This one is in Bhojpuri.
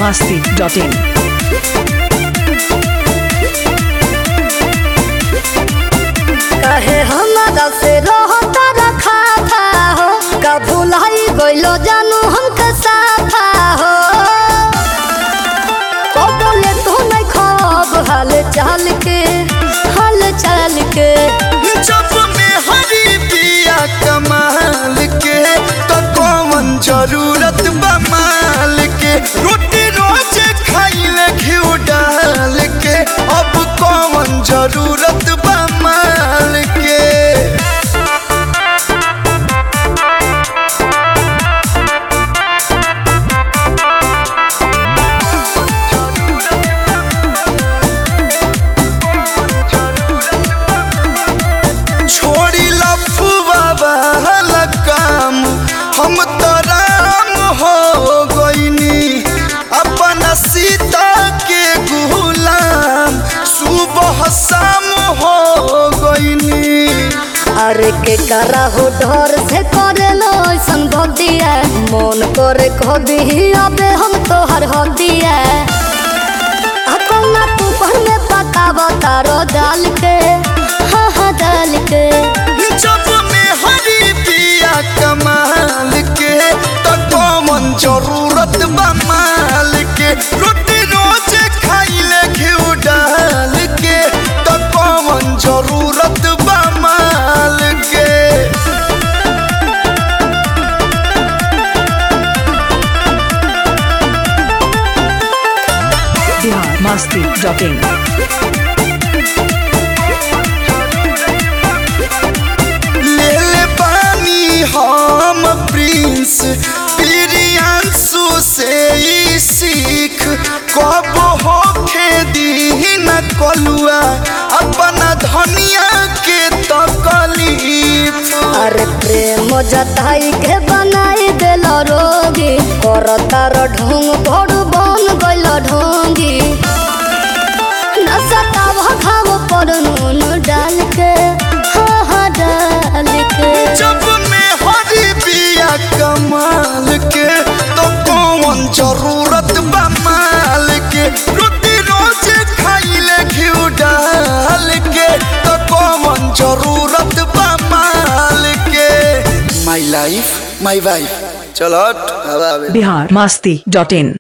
masti.in. कहे हमारा से रहता रखा था हो का भुलाई गइलो जानू हमके साथा हो को बोले तू नहीं खब हाल चाल के हाल चाल के जब में हरी पिया कमाल के तो कौन जरूरत बमाल के रोटी रोज खाइले घिउ डाल के अब कौन जरूरत बमाल के छोड़ी लफुआ वाला काम हम तो राम हो गईनी अपन सीता के गुलाम सुबह शाम हो गईनी अरे के करा हो डर से करे लो ऐसन भक्तिया मन करे कह दी अबे हम तो हर हदिया अपना तू पर में पकावा तारो डाल के हाँ हाँ डाल के जब में हरी पिया कमाल के तो कौन जरूरत बमाल के रोटी रोज खाइले घिउ डाल के तो कौन जरूरत बमाल के Bihar masti.in. ले ले पानी हम प्रिंस प्रियांशु से ही सीख कब होखे दीन कलुआ अपना धनिया के तकलीफ अरे प्रेम जताई के बनाई दिल रोगी कर तार ढोंग बड़ बन गइल ढोंगी नसताव घाव पर नून डाल के हाँ हाँ डाल के जब में हरी बिया कमाल के तो कौन जरूरत बमाल के रोटी रोज खाइले घिउ डाल के तो कौन जरूरत बमाल के माई लाइफ माई वाइफ चलो हट, हवा आवे Bihar masti.in.